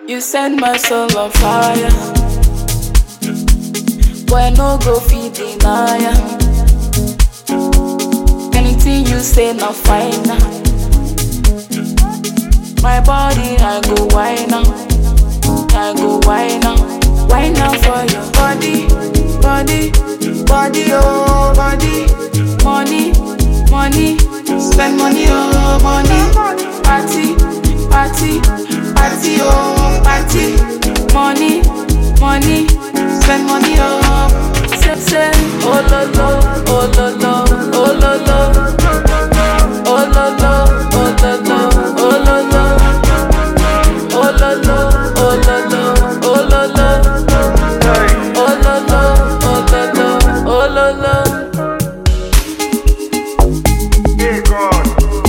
You set my soul on fire. Boy, no go feed deny ya. Anything you say, na fine now. My body, I go wine now. I go wine now. Wine now for your body, body, body, oh, body. Money, money, spend money, oh, money. Party, party, party, oh, party. Money, money, spend money, oh. Say, say, oh, lo, lo, oh, lo, lo, oh, lo, lo. Oh, lo, lo, oh, lo, lo, oh, lo, lo. Oh, lo, lo, oh, lo, lo, oh, lo, lo. Oh, lo, lo, oh, lo, lo, oh, lo, lo. Hey God.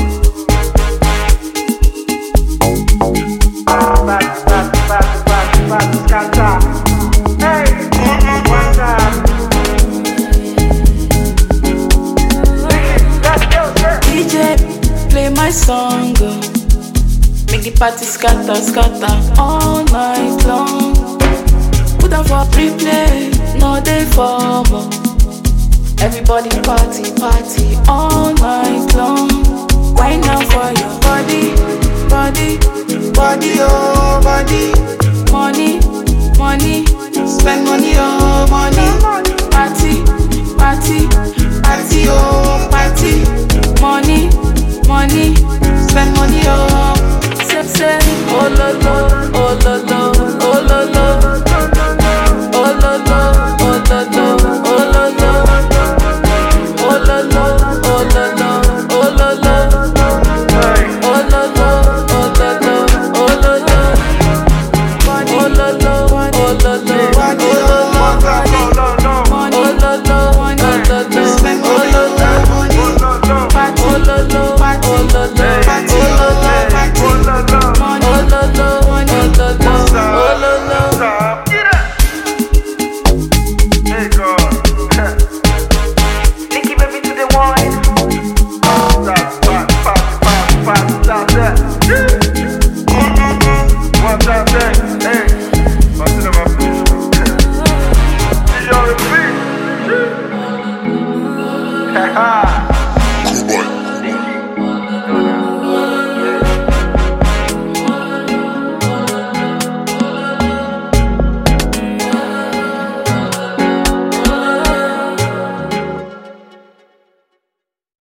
Back, back, back, back, back, scatter. Hey, one time. Let's go, sir. DJ, play my song. oh. Make the party scatter, scatter all night long. Put on for replay, no day for more. Everybody party, party all night long. Why now for your body, body, body, oh body. Money, money, spend money, oh money. Party, party, party, oh party. Money, money, spend money, oh. Say, say, oh lo lo,